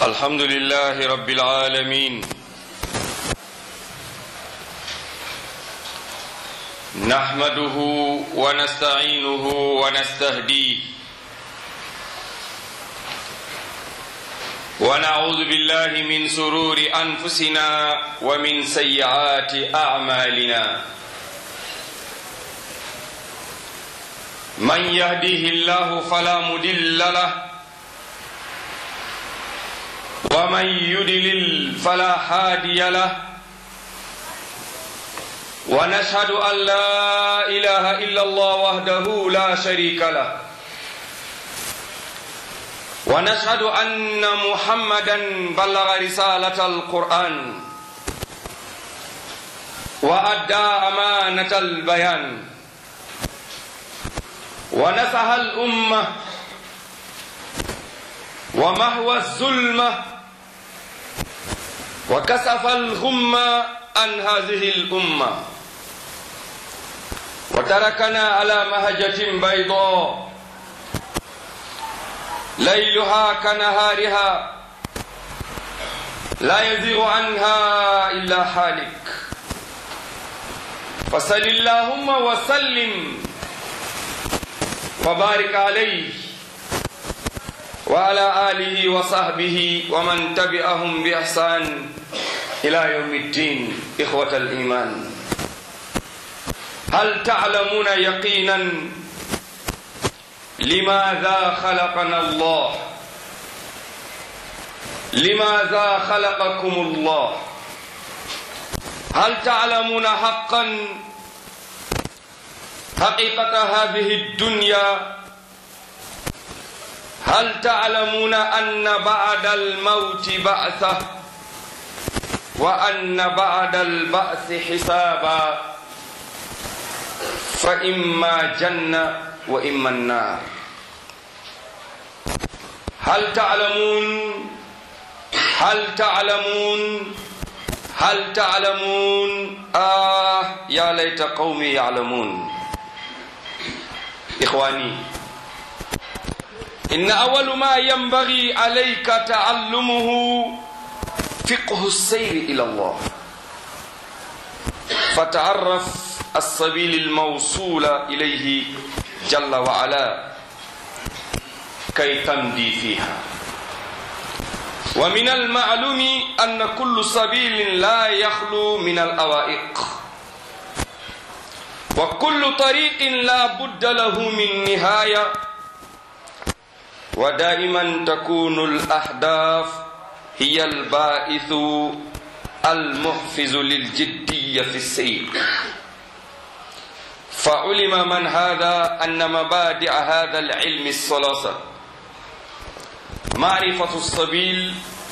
الحمد لله رب العالمين نحمده ونستعينه ونستهديه ونعوذ بالله من سرور انفسنا ومن سيئات اعمالنا من يهديه الله فلا مضل له ومن يدلل فلا هادي له ونشهد ان لا اله الا الله وحده لا شريك له ونشهد ان محمدا بلغ رساله القران وادى امانه البيان ونصح الامه ومحو الظلمه وكسف الغمه عن هذه الامه وتركنا على مهجه بيضاء ليلها كنهارها لا يزيغ عنها الا حالك فصل اللهم وسلم وبارك عليه وعلى اله وصحبه ومن تبعهم باحسان الى يوم الدين اخوه الايمان هل تعلمون يقينا لماذا خلقنا الله لماذا خلقكم الله هل تعلمون حقا حقيقة هذه الدنيا هل تعلمون أن بعد الموت بعثة وأن بعد البعث حسابا فإما جنة وإما النار هل تعلمون هل تعلمون هل تعلمون آه يا ليت قومي يعلمون إخواني إن أول ما ينبغي عليك تعلمه فقه السير إلى الله فتعرف السبيل الموصول إليه جل وعلا كي تمضي فيها ومن المعلوم أن كل سبيل لا يخلو من الأوائق وكل طريق لا بد له من نهاية ودائما تكون الأهداف هي البائث المحفز للجدية في السير فعلم من هذا أن مبادئ هذا العلم الثلاثة معرفة السبيل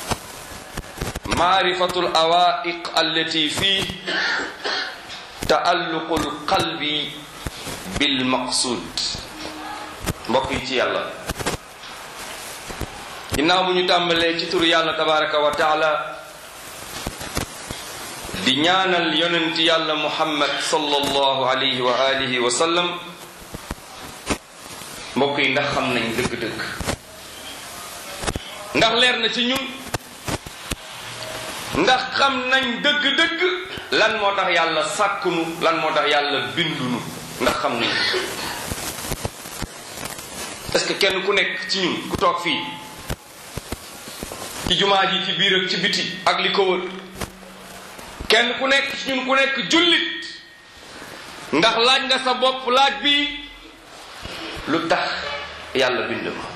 معرفة الأوائق التي فيه تعلق القلب بالمقصود mbokk yi ci yàlla ginnaaw bu ñu tàmbalee ci turu yàlla tabaraka wa taala di ñaanal yonent yàlla muhammad sallallahu alayhi wa alihi wa sallam mbokk yi ndax xam nañ dëgg-dëgg ndax leer na ci ñun ndax xam nañ dëgg-dëgg lan moo tax yàlla sàkkunu lan moo tax yàlla bindunu ndax xam nañ est-ce que kenn ku nekk ci ñun ku toog fii ci jumaa ji ci biir ak ci biti ak li ko wër kenn ku nekk ci ñun ku nekk jullit ndax laaj nga sa bopp laaj bi lu tax yàlla bind ma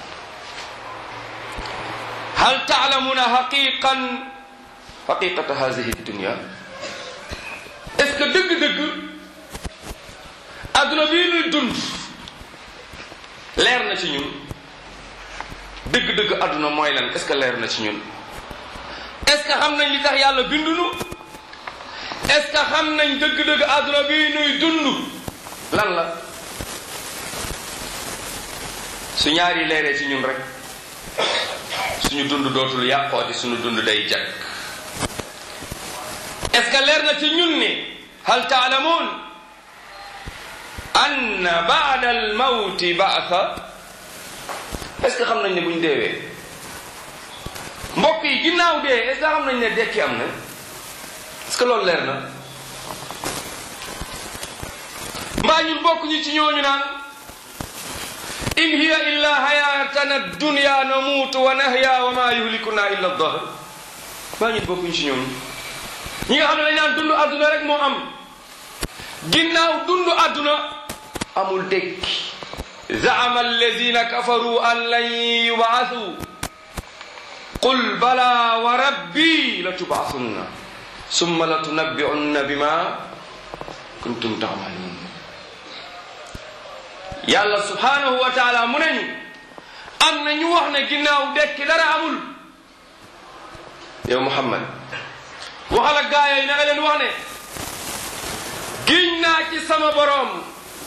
hal taalamuna xaqiqan xaqiqata hadihi dunia est-ce que dëgg-dëgg adduna bii nuy dund leer na ci ñun dëgg-dëgg adduna mooy lan est-ce que leer na ci ñun est-ce que xam nañ li tax yàlla bindunu est-ce que xam nañ dëgg-dëgg adduna bii nuy dund lan la su ñaari leeree ci ñun rek suñu dund dootul yàqooti suñu dund day jag est-ce que leer na ci ñun ni hal taalamuun anna baada al mawti baatha est-ce que xam nañ ne buñ deewee mbokk yi ginnaaw dee est-ce que xam nañ ne dekki am na est-ce que loolu leer na mbaa ñun bokk ñu ci ñooñu naan in hiya illa hayatana dunya namuutu wa nahya wa ma yuhlikuna illa dahr mbaa ñun bokk ñu ci ñooñu ñi nga xam ne dañ naan dund àdduna rek moo am ginnaaw dund àdduna amul dekki zaama alladina kafaru an lan yubaasu qul bala wa rabbi la tubaasunna summa la tunabbi'unna bima kuntum ta'malun yàlla subhanahu wa taala mu nañu am na ñu wax ne ginnaaw dekki dara amul yow Muhammad waxal ak gaaya yi na nga leen wax ne giñ naa ci sama boroom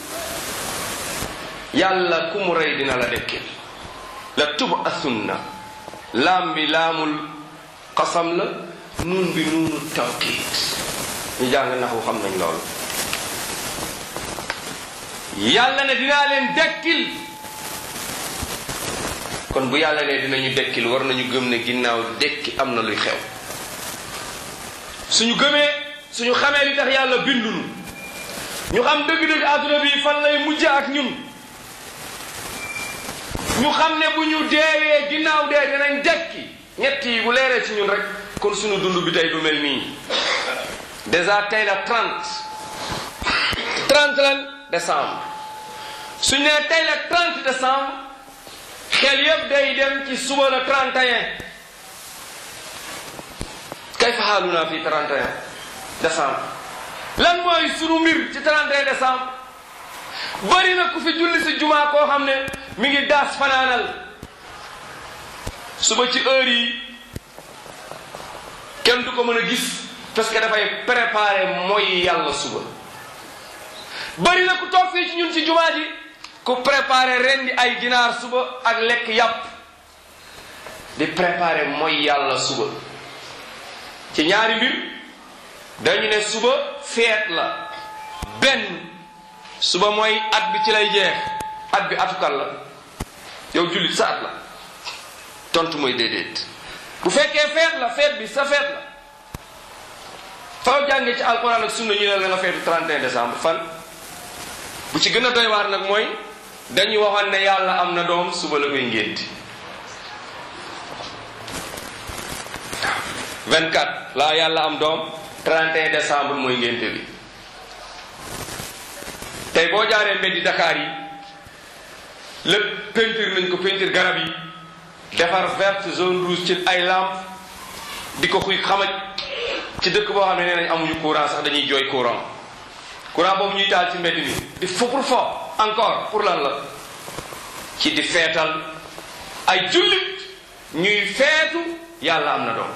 yàlla ku mu rey dina la dekkil la tubasunna laam bi laamul xasam la nuun bi nuunu tawkiid ñu jàng naxu xam nañ loolu yàlla ne dinaa leen dekkil kon bu yàlla ne dinañu dekkil war nañu gëm ne ginnaaw dekki am na luy xew suñu gëmee suñu xamee li tax yàlla bindunu ñu xam dëgg-dëgg àdduna bi fan lay mujj ak ñun ñu xam ne bu ñu deewee ginnaaw dee dinañ dekki ñett yi bu leeree ci ñun rek kon suñu dund bi tey du mel nii déjà tey la 30 30 lan décembre suñ nee tey la 30 décembre xel yépp day dem ci suba la 31 kay fa xaaluna fi 31 décembre lan mooy sunu mbir ci 31 décembre bari na ku fi julli si jumaa koo xam ne mi ngi daas fanaanal suba ci heure yi kenn du ko mën a gis parce que dafay préparer mooy yàlla suba bari na ku toog fii ci ñun ci jumaa ji ku préparer rendi ay ginaar suba ak lekk yàpp di préparer mooy yàlla suba ci ñaari mbir dañu ne suba feet la benn suba mooy at bi ci lay jeex at bi atukal la yow jullit sa at la tontu mooy déedéet bu fekkee feet la feet bi sa feet la faw jàngee ci alquran ak sunna ñu ne la nga feetu 31 décembre fan bu ci gën a doy waar nag mooy dañuy waxoon ne yàlla am na doom suba la koy ngénti 24 laa yàlla am doom 31 décembre mooy ngénte bi tey boo jaaree mbeddi Dakar yi lépp peinture nañ ko peinture garab yi defar verte zone rouge ci ay lampe di ko xuy xamaj ci dëkk boo xam ne nee nañ amuñu courant sax dañuy jooy courant courant boobu ñuy taal ci mbedd mi di fo pour fo encore pour lan la ci di feetal ay jullit ñuy feetu yàlla am na doom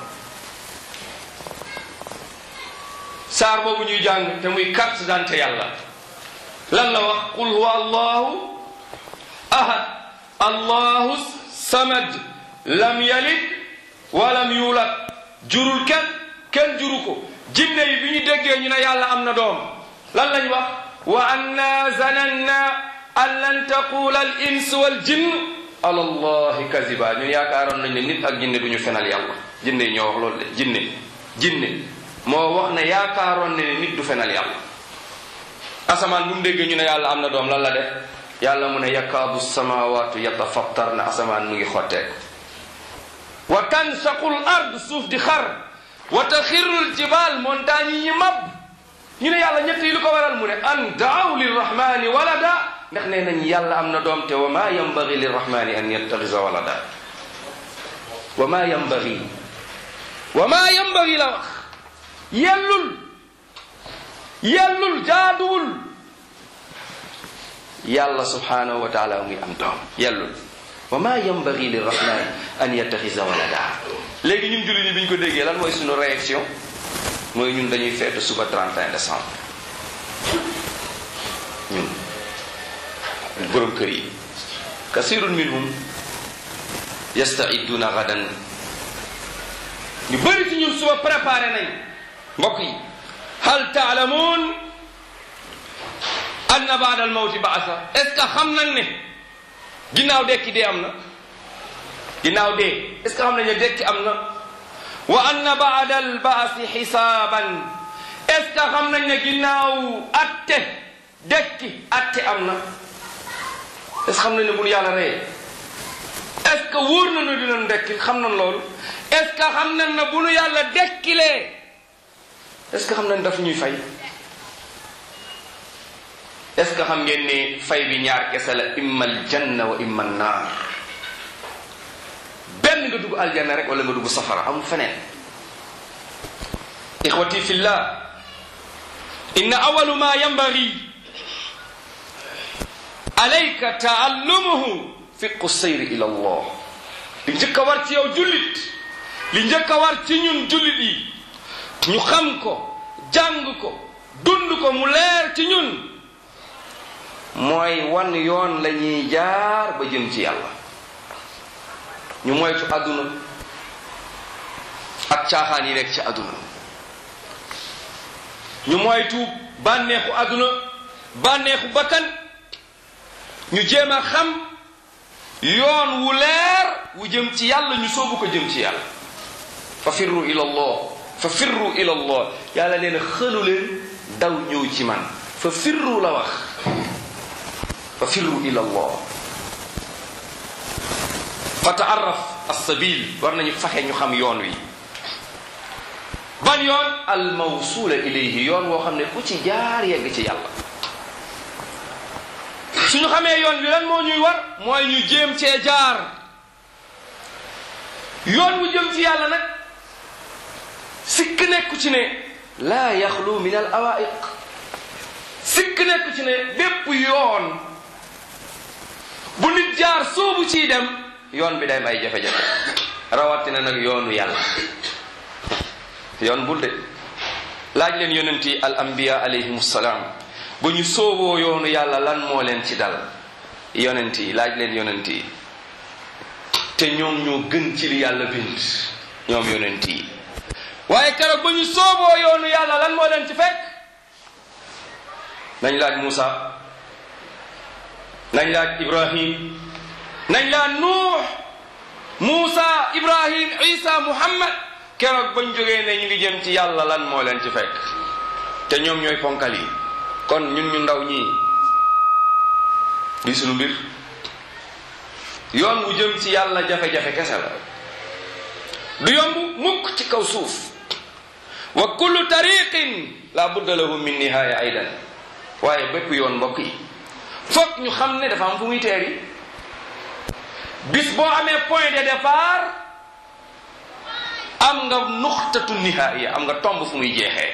saar boobu ñuy jàng te muy carte d'identité yàlla lan la wax qul huwa allahu ahad allahu samad lam yalid walam yulad jurul kenn kenn juru ko jinne yi bi ñu déggee ñu ne yàlla am na doom lan lañ wax wa anna zananna an lan taqula al ins wal jinn ala allahi kaziba ñun yaakaaroon nañ ne nit ak jinne du ñu fenal yàlla jinne yi ñoo wax loolu de jinne jinne moo wax ne yaakaaroon ne nit du fenal yàlla asamaan bu mu déggee ñu ne yàlla am na doom lan la def yàlla mu ne yakaadu samawaatu yatafattar na asamaan mu ngi xotteeku wa tansaqul ard suuf di xar wa taxirul jibal montagne yi mab ñu ne yàlla ñett yi lu ko waral mu ne an daaw lirrahmani walada ndax nee nañ yàlla am na doom te wa ma yambagi lirrahmani an yattaxisa walada wa ma yambagi wa ma yambagi la wax yellul yellul jaaduwul yàlla subhanahu wa taala muy am doom yellul wa ma yambagi lirrahmani an yattaxisa walada léegi ñun jullit ñi bi ñu ko déggee lan mooy suñu réaction mooy ñun dañuy feetu suba 31 décembre ñun borom kër yi kasirun minhum yastaiduna gadan ñu bëri ci ñun suba préparé nañ mbokk yi hal taalamuun anna baada al mawti baasa est ce que xam nañ ne ginnaaw dekki dee am na ginnaaw dee est ce que xam nañ ne dekki am na wa anna baada al baasi xisaaban est ce que xam nañ ne ginnaaw atte dekki atte am na est ce que xam nañ ne bu nu yàlla reyee est ce que wóor na ne dinañ dekki xam nañ loolu est ce que xam nañ ne bu nu yàlla dekkilee est ce que xam nañ daf ñuy fay est ce que xam ngeen ne fay bi ñaar kese la imma aljanna wa imma annaar benn nga dugg aljanna rek wala nga dugg safara amul feneen ixwati fillah inna awalu ma yanbaghi alayka taallumuhu fiqu sayri ila allah li njëkk a war ci yow jullit li njëkk a war ci ñun jullit yi ñu xam ko jàng ko dund ko mu leer ci ñun mooy wan yoon la ñuy jaar ba jëm ci yàlla ñu moytu àdduna ak caaxaan yi nekk ci àdduna ñu moytu bànneexu àdduna bànneexu bakkan ñu jéem a xam yoon wu leer wu jëm ci yàlla ñu soobu ko jëm ci yàlla fa firru ila allah fa firru ila allah yàlla nee na xëlu leen daw ñëw ci man fa firru la wax fa firru ila allah fa taarraf alsabil war nañu faxe ñu xam yoon wi ban yoon al mawsula ilayhi yoon woo xam ne ku ci jaar yegg ci yàlla suñu xamee yoon wi lan moo ñuy war mooy ñu jéem cee jaar yoon wu jëm ci yàlla nag sikk nekku ci ne laa yaxlu min al awaiq sikk nekku ci ne bépp yoon bu nit jaar soobu ciy dem yoon bi day may jafe-jafe rawatina nag yoonu yàlla yoon bul de laaj leen yonent yi al anbiya alayhim salaam ba ñu sooboo yoonu yàlla lan moo leen ci dal yonent yi laaj leen yonent yi te ñoom ñoo gën ci li yàlla bind ñoom yonent yi waaye keroog ba ñu sooboo yoonu yàlla lan moo leen ci fekk nañ laaj Muusa nañ laaj Ibrahim nañ laaj Nuux Muusa Ibrahim Isa Muhammad keroog bañ jógee ne ñu ngi jëm ci yàlla lan moo leen ci fekk te ñoom ñooy ponkal yi kon ñun ñu ndaw ñii di sunu mbir yoon wu jëm ci yàlla jafe-jafe kese la du yomb mukk ci kaw suuf wa kullu tariqin la budda lahu min nihaaya aydan waaye bépp yoon mbokk yi foog ñu xam ne dafa am fu muy teeri bis boo amee point de départ am nga nuxtatu nihaaya am nga tomb fu muy jeexee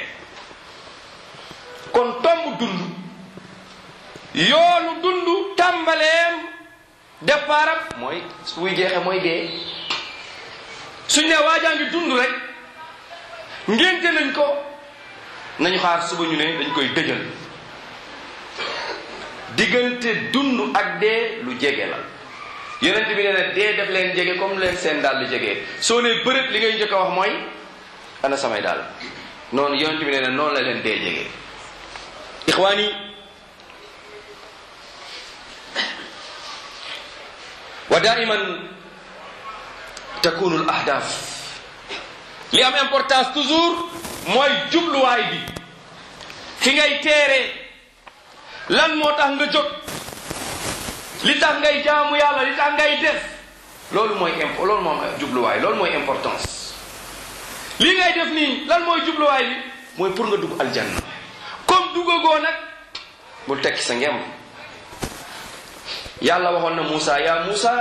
kon tomb dund yoonu dund tàmbaleem départ am mooy su muy jeexee mooy dee suñ ne waajaa ngi dund rek ngénte nañ ko nañu xaar suba ñu ne dañ koy dëjal diggante dund ak dee lu jege la yonent bi nee na dee def leen jege comme leen seen dàll jege soo ne bërëb li ngay njëkk a wax mooy ana samay dàll noonu yonent bi nee na noonu la leen dee jege ixwaani wa daiman takunu al ahdaf li am importance toujours mooy jubluwaay bi fi ngay teeree lan moo tax nga jóg li tax ngay jaamu yàlla li tax ngay def loolu mooy imp loolu moom jubluwaay loolu mooy importance li ngay def nii lan mooy jubluwaay bi mooy pour nga dugg aljanna comme duggagoo nag bul tekki sa ngem yàlla waxoon na Muusa yaa Muusa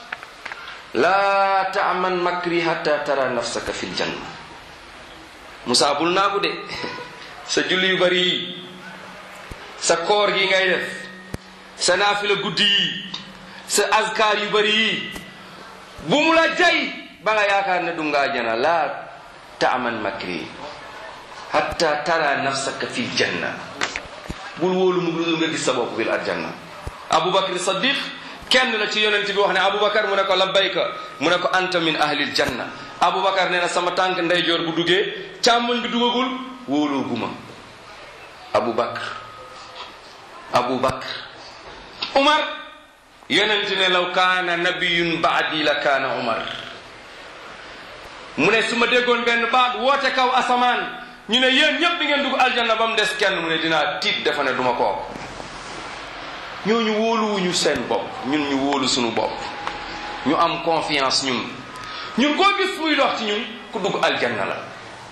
laa taaman makri hatta tara nafsaka fil janna Muusa bul naagu de sa julli yu bari yi sa koor gi ngay def sa naafila guddi yi sa azkar yu bari yi bu mu la jay ba nga yaakaar ne du ngaa jana laa taaman makri hatta tara nafsaka fil janna bul wóolu mu dul nga gis sa bopp bil aljanna abubakar saddiq kenn la ci yonent bi wax ne abubakar mu ne ko labbayka mu ne ko anta min ahlil janna abubakar nee na sama tànk ndeyjoor bu duggee càmmoñ bi dugagul wóoloo guma abubakar abubakar umar yonent ne law kaana nabiyun baadi la kaana umar mu ne su ma déggoon benn baat woote kaw asamaan ñu ne yéen ñëpp di ngeen dugg aljanna ba mu des kenn mu ne dinaa tiit dafa ne duma koo ñooñu wóoluwuñu seen bopp ñun ñu wóolu suñu bopp ñu am confiance ñun ñun koo gis muy dox ci ñun ku dugg aljanna la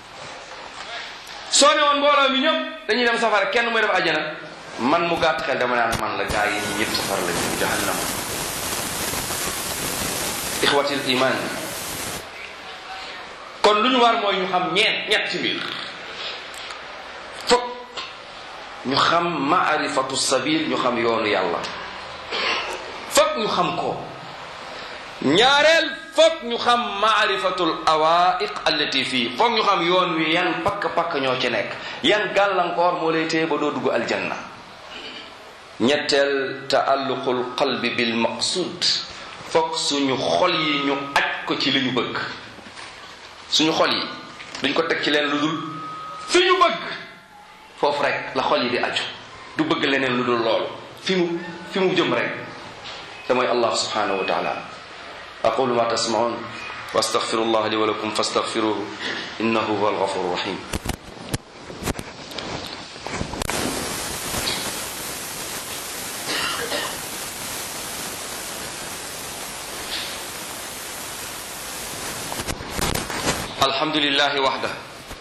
soo ne woon mbooloo mi ñëpp dañuy dem safara kenn muy def aljana man mu gàtt xel dama naan man la gaa yi ñi ñëpp safara la ñu jahannama ixwatil iman kon lu ñu war mooy ñu xam ñeent ñett ci biir fokk ñu xam maarifatu sabil ñu xam yoonu yàlla fokk ñu xam ko ñaareel fokk ñu xam maarifatul awaiq allati fii fokk ñu xam yoon wi yan pakk-pakk ñoo ci nekk yan gàllankoor moo lay téye ba doo dugg aljanna ñetteel taalluqul qalbi bil maqsud fokk suñu xol yi ñu aj ko ci li ñu bëgg suñu xol yi duñ ko teg ci leen lu dul fi ñu bëgg foofu rek la xol yi di aju du bëgg leneen lu dul loolu fi mu fi mu jëm rek te mooy allah subhanahu wa taala aqulu ma tasmaun wa astaghfiru allah li wa lakum fastaghfiruhu innahu huwa alghafuru rahim الحمد لله وحده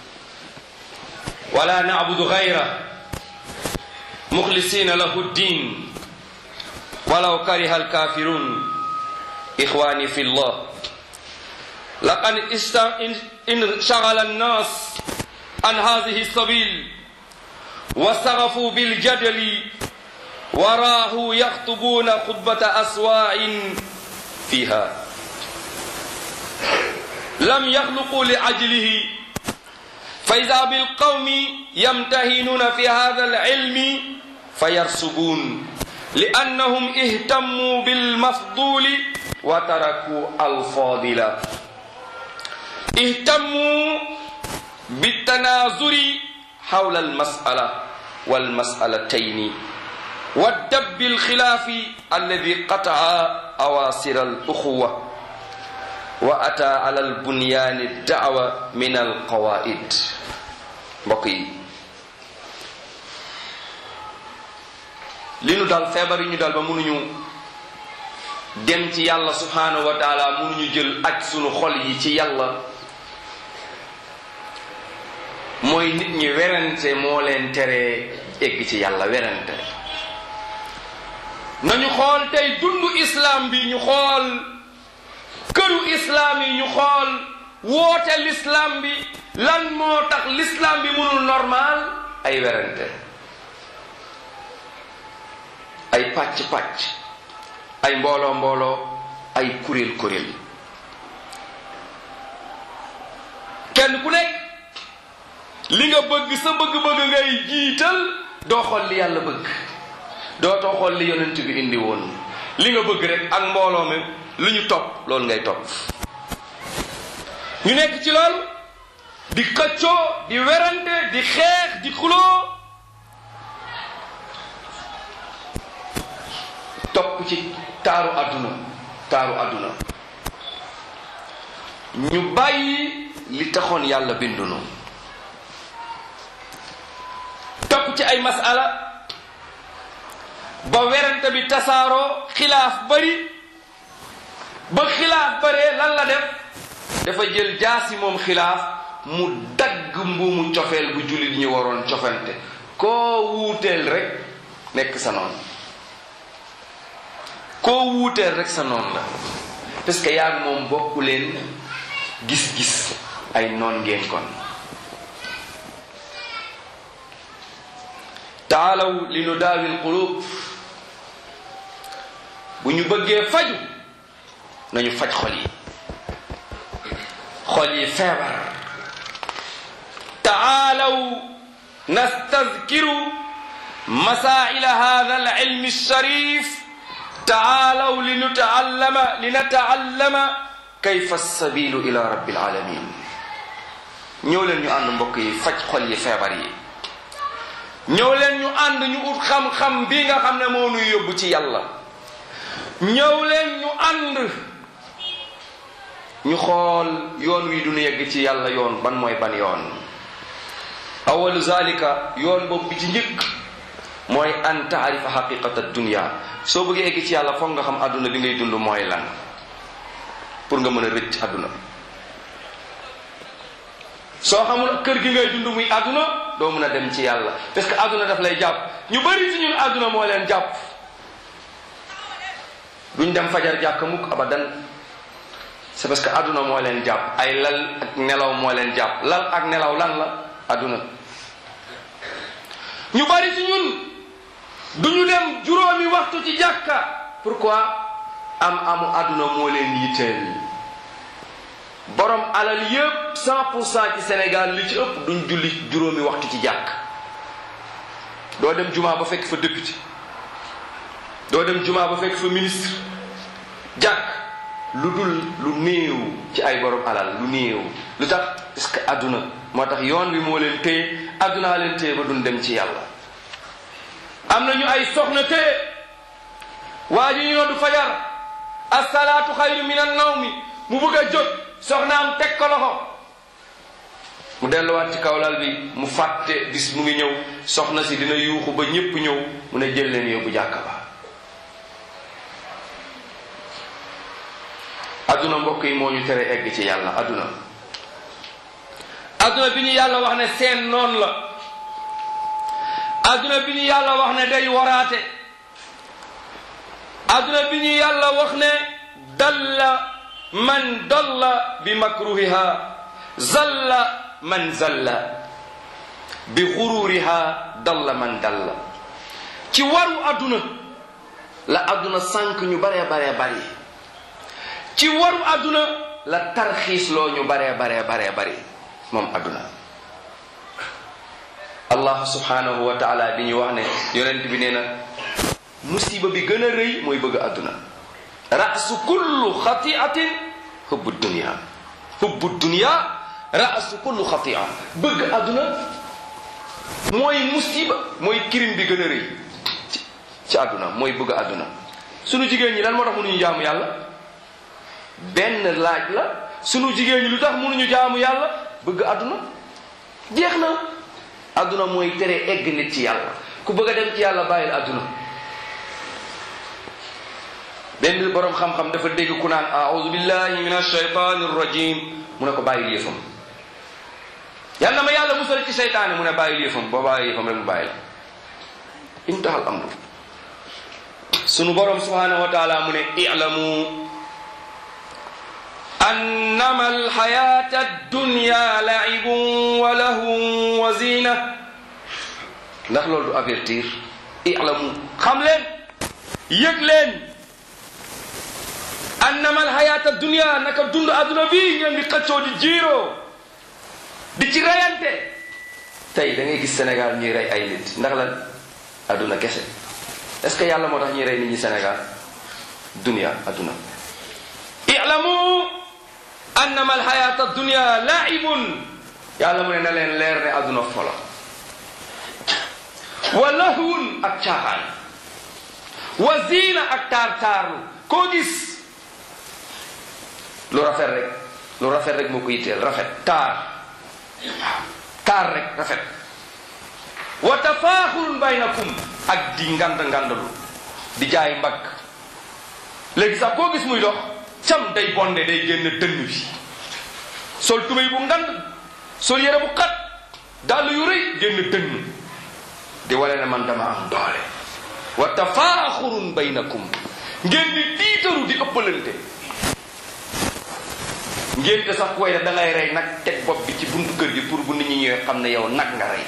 ولا نعبد غيره مخلصين له الدين ولو كره الكافرون إخواني في الله لقد انشغل الناس عن هذه السبيل وسغفوا بالجدل وراه يخطبون خطبة أسواع فيها لم يخلقوا لأجله فإذا بالقوم يمتهنون في هذا العلم فيرسبون لأنهم اهتموا بالمفضول وتركوا الفاضل اهتموا بالتناظر حول المسألة والمسألتين والدب الخلاف الذي قطع أواصر الأخوة وأتى على البنيان الدعوة من القواعد بقي li nu dal feebar yi ñu dal ba mënuñu dem ci yàlla subhanahu wa taala mënuñu jël aj sunu xol yi ci yàlla mooy nit ñi werante moo leen teree egg ci yàlla werante nañu xool tey dundu islam bi ñu xool këru islam yi ñu xool woote l'islam bi lan moo tax l'islam bi mënul normal ay werante ay pàcc-pàcc ay mbooloo mbooloo ay kuréel kuréel kenn ku nekk li nga bëgg sa bëgg-bëgg ngay jiital doo xool li yàlla bëgg doo too xool li yonent bi indi woon li nga bëgg rek ak mbooloo mi lu ñu topp loolu ngay topp ñu nekk ci loolu di xëccoo di werante di xeex di xuloo topp ci taaru àdduna taaru àdduna ñu bàyyi li taxoon yàlla bindunu topp ci ay masala ba werante bi tasaaroo xilaaf bari ba xilaaf baree lan la def dafa jël jaasi moom xilaaf mu dagg mbuumu cofeel bu jullit ñi waroon cofante koo wuuteel rek nekk sa noonu koo wuuteel rek sa noonu la parce que yaa moom bokku leen gis-gis ay noon ngeen kon taalaw li nu daawil qulub bu ñu bëggee faju nañu faj xol yi xol yi feebar taalaw nastazkiru masaila hada alilm alsharif taalaw linutaallama linataallama kayfa alsabilu ila rabbi alalamin ñëw leen ñu ànd mbokk yi faj xol yi feebar yi ñëw leen ñu ànd ñu ut xam-xam bi nga xam ne moo nuy yóbbu ci yàlla ñëw leen ñu ànd ñu xool yoon wi duñu yegg ci yàlla yoon ban mooy ban yoon awalu zalika yoon boobu bi ci njëkk mooy an taarifa xaqiqata dunia soo bëggee egg ci yàlla foog nga xam àdduna bi ngay dund mooy lan pour nga mën a rëcc àdduna soo xamul kër gi ngay dund muy àdduna doo mën a dem ci yàlla parce que àdduna daf lay jàpp ñu bari ci ñun àdduna moo leen jàpp duñ dem fajar jàkk mukk abadan c'est parce que àdduna moo leen jàpp ay lal ak nelaw moo leen jàpp lal ak nelaw lan la àdduna ñu bari ci ñun duñu dem juróomi waxtu ci jàkka pourquoi am amu àdduna moo leen yitteel borom alal yépp cent pour cent ci Sénégal li ci ëpp duñ julli juróomi waxtu ci jàkk doo dem jumaa ba fekk fa député doo dem jumaa ba fekk fa ministre jàkk lu dul lu néew ci ay borom alal lu néew lu tax parce que àdduna moo tax yoon bi moo leen téye àddunaa leen téye ba duñ dem ci yàlla am nañu ay soxna téye waa ji ñu noddu fajar asalaatu xayru min an nawmi mu bëgg a jóg soxnaam teg ko loxo mu delluwaat ci kawlal bi mu fàtte bis mu ngi ñëw soxna si dina yuuxu ba ñépp ñëw mu ne jël leen yóbbu jàkka ba adduna mbokk yi moo ñu tere egg ci yàlla adduna adduna bi ñu yàlla wax ne seen noon la adduna bi ñu yàlla wax ne day waraate adduna bi ñu yàlla wax ne dalla man dalla bi makruhiha zalla man zalla bi xururiha dalla man dalla ci waru adduna la adduna sànq ñu baree baree bari ci waru adduna la tarxiis loo ñu baree baree baree bari moom adduna allah subhanahu wa taala di ñu wax ne yonent bi nee na musiba bi gën a rëy mooy bëgg adduna rasu kullu xatiatin hubbu dunia hubbu dunia rasu kullu xatia bëgg adduna mooy musiba mooy kirim bi gën a rëy ci ci adduna mooy bëgg adduna sunu jigéen ñi lan moo tax mënuñu jaamu yàlla benn laaj la sunu jigéen ñi lu tax mënuñu jaamu yàlla bëgg adduna jeex na adduna mooy tere egg nit ci yàlla ku bëgg a dem ci yàlla bàyyil adduna benn borom xam-xam dafa dégg ku naan aoudu billahi min alshaytani rrajim mu ne ko bàyyil yëfam yal na ma yàlla musal ci seytaane mu ne bàyyil yëfam boo bàyyi yëfam rek mu bàyyi la intahal amru sunu borom subhanahu wa taala mu ne i'lamu annama alxayata addunya laibun wa lahun wa zina ndax loolu du avertir i'lamu xam leen yëg leen annama alxayata dunia naka dund adduna bi ngeen di xëccoo di jiiroo di ci reyante tey da ngay gis Sénégal ñuy rey ay nit ndax lan adduna kese est ce que yàlla moo tax ñuy rey nit ñi Sénégal dunia adduna i'lamu annama alxayata dunia laibun yàlla mu ne na leen leer ne adduna folo wa lahwun ak caaxaan wa ziina ak taar taarlu koo gis lu rafet rek lu rafet rek moo ko yitteel rafet taar waaw taar rek rafet wa tafaaxurun baynakum ak di ngand ngandalu di jaay mbagg léegi sax koo gis muy dox cam day bonde day génn dënn bi sol tubéy bu ngand sol yére bu xat dàll yu rëy génn dënn di wane ne man dama am doole wa tafaaxurun baynakum ngeen di tiitaru di ëppalante ngénte sax koy def da ngay rey nag teg bopp bi ci buntu kër gi pour bu nit ñi ñëwee xam ne yow nag nga rey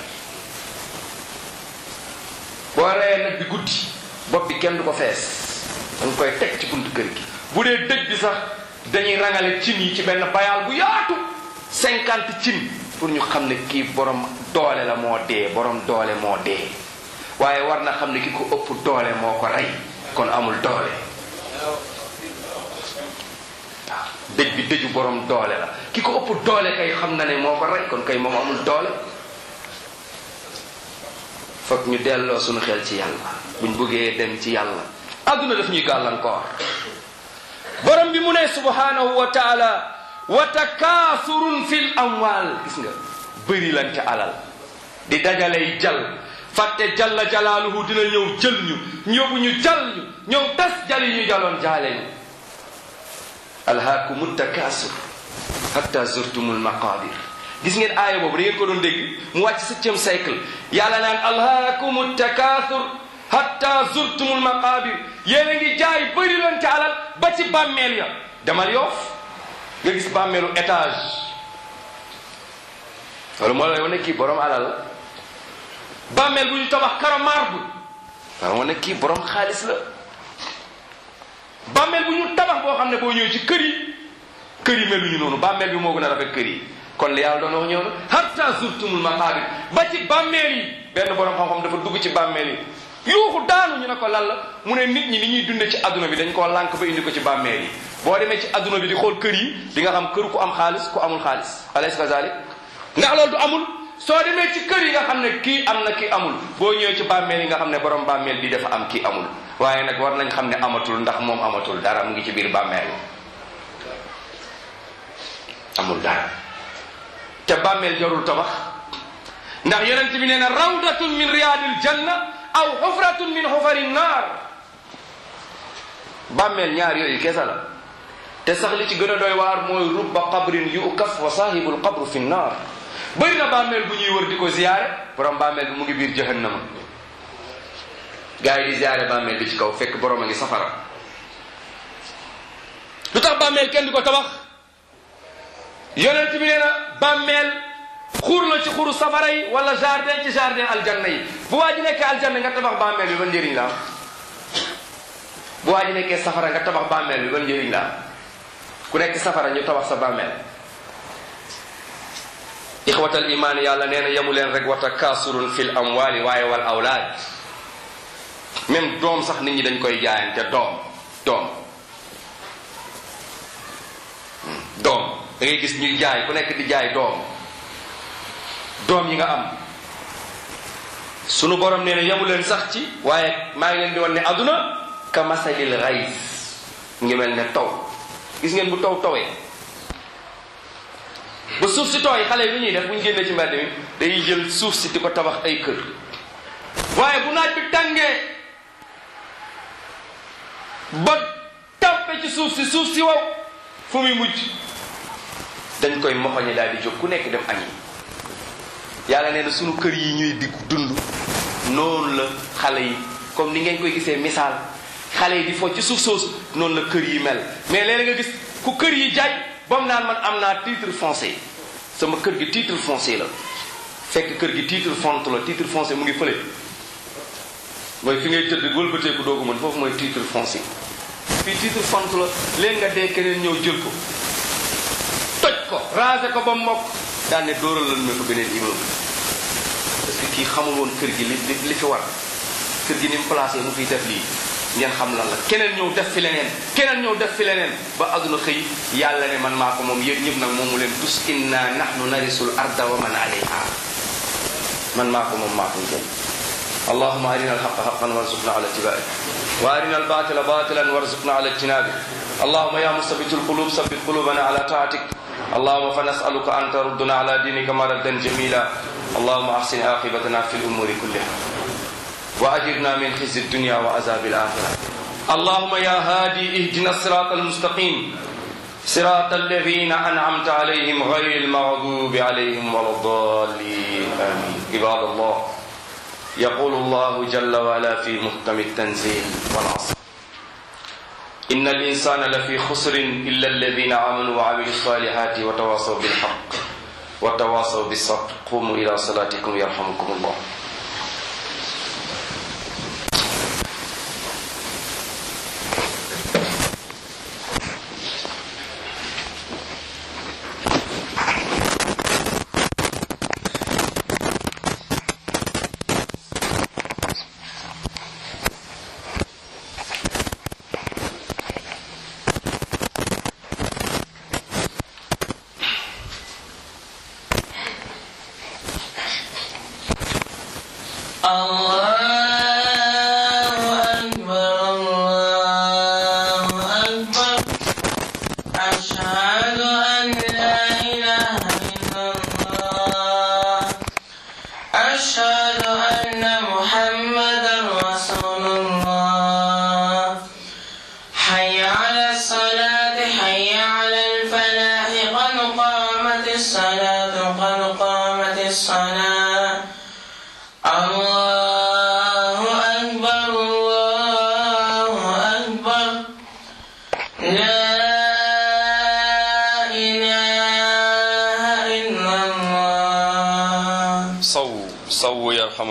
boo reyee nag bi guddi bopp bi kenn du ko fees danga koy teg ci buntu kër gi bu dee dëj bi sax dañuy rangale cin yi ci benn bayaal bu yaatu cinquante cin pour ñu xam ne kii borom doole la moo dee borom doole moo dee waaye war na xam ne ki ko ëpp doole moo ko rey kon amul doole waaw dëj bi dëju borom doole la ki ko ëpp doole kay xam na ne moo ko rey kon kay moom amul doole foog ñu delloo suñu xel ci yàlla buñ bëggee dem ci yàlla adduna daf ñuy gàllankoor borom bi mu ne subhanahu wa taala wa takaasurun fil amwal gis nga bëri lan ca alal di dajalay jal fàtte jalla jalaaluhu dina ñëw jël ñu ñëwu ñu jal ñu ñëw tas jal yi ñu jaloon jaale ñu alhaakumu takaasur hatta zurtumul maqabir gis ngeen aaya boobu da ngeen ko doon dégg mu wàcc septième siècle yàlla naan alhaakumu takaasur hatta zurtumul maqabir yéen a ngi jaay bëri leen ca alal ba ci bàmmeel ya demal yoof nga gis bàmmeelu étage loolu moo lay wane kii borom alal la bàmmeel bu ñu tabax karo marbre waaw wane kii borom xaalis la bàmmeel bu ñu tabax boo xam ne boo ñëwee ci kër yi kër yi meluñu noonu bàmmeel bi moo gën a rafet kër yi kon li yàlla doon wax ñëw na hatta zurtumul maqabir ba ci bàmmeel yi benn borom xam-xam dafa dugg ci bàmmeel yi yuuxu daanu ñu ne ko lan la mu ne nit ñi ni ñuy dunde ci adduna bi dañ koo lànk ba indi ko ci bàmmeel yi boo demee ci adduna bi di xool kër yi di nga xam kër ku am xaalis ku amul xaalis alaysa kazalik ndax loolu du amul soo demee ci kër yi nga xam ne kii am na kii amul boo ñëwee ci bàmmeel yi nga xam ne borom bàmmeel bi dafa am kii amul waaye nag war nañ xam ne amatul ndax moom amatul dara mu ngi ci biir bàmmeel amul dara te bàmmeel jarul tabax ndax yonent bi nee na rawdatun min riyaadil janna aw xufratun min xufari naar bàmmeel ñaar yooyu kesa la te sax li ci gën a doy waar mooy rubba qabrin yukaf wa saahibul qabru fi naar bëri na bàmmeel bu ñuy wër di ko ziyaare borom bàmmeel bi mu ngi biir jahannama gars yi di ziyaare bàmmeel bi ci kaw fekk borom a ngi safara lu tax bàmmeel kenn di ko tabax yonent bi nee na bàmmeel xur la ci xuru safara yi wala jardin ci jardin aljanna yi bu waa ji nekkee aljanna nga tabax bàmmeel bi ban njëriñ la am bu waa ji nekkee safara nga tabax bàmmeel bi ban njëriñ la am ku nekk safara ñu tabax sa bàmmeel ixwatal imaan yàlla nee na yemu leen rek wa takaasurun fil amwali waaye wal awlaad même doom sax nit ñi dañ koy jaayante doom doom doom da ngay gis ñuy jaay ku nekk di jaay doom doom yi nga am sunu borom nee na yemu leen sax ci waaye maa ngi leen di wan ne aduna ka masalil rays mu ngi mel ne taw gis ngeen bu taw tawee ba suuf si tooy xale yi lu ñuy def bu ñu génnee ci mbedd mi day jël suuf si di ko tabax ay kër waaye bu naaj bi tàngee ba tàmpe ci suuf si suuf si wow fu muy mujj dañ koy moxoñe daal di jóg ku nekk dem añi yàlla nee na sunu kër yi ñuy digg dund noonu la xale yi comme ni ngeen koy gisee misaal xale yi di fo ci suuf soosu noonu la kër yi mel mais léeg nga gis ku kër yi jaay ba mu naan man am naa titre foncier sama kër gi titre foncier la fekk kër gi titre font la titre foncier mu ngi fële mooy fi ngay tëdd wëlbateeku doogu mën foofu mooy titre foncier fii titre font la leen nga dee keneen ñëw jël ko toj ko raser ko ba mokk daan ne dóoral lan ma ko beneen immeuble parce que kii xamul woon kër gi li li fi war kër gi ni mu placé mu fiy def lii ngeen xam lan la keneen ñëw def fi leneen keneen ñëw def fi leneen ba àdduna xëy yàlla ne man maa ko moom yéen ñëpp nag moomu leen tus inna nahnu narisul arda wa man alayha man maa ko moom maa ko jël اللهم أرنا الحق حقا وارزقنا على اتباعه وأرنا الباطل باطلا وارزقنا على اجتنابه اللهم يا مثبت القلوب ثبت قلوبنا على طاعتك اللهم فنسألك أن تردنا على دينك مردا جميلا اللهم أحسن عاقبتنا في الأمور كلها وأجرنا من خزي الدنيا وعذاب الآخرة اللهم يا هادي اهدنا الصراط المستقيم صراط الذين أنعمت عليهم غير المغضوب عليهم ولا الضالين آمين عباد الله يقول الله جل وعلا في محكم التنزيل والعصر إن الإنسان لفي خسر إلا الذين آمنوا وعملوا الصالحات وتواصوا بالحق وتواصوا بالصبر قوموا إلى صلاتكم يرحمكم الله saw saw yarhamu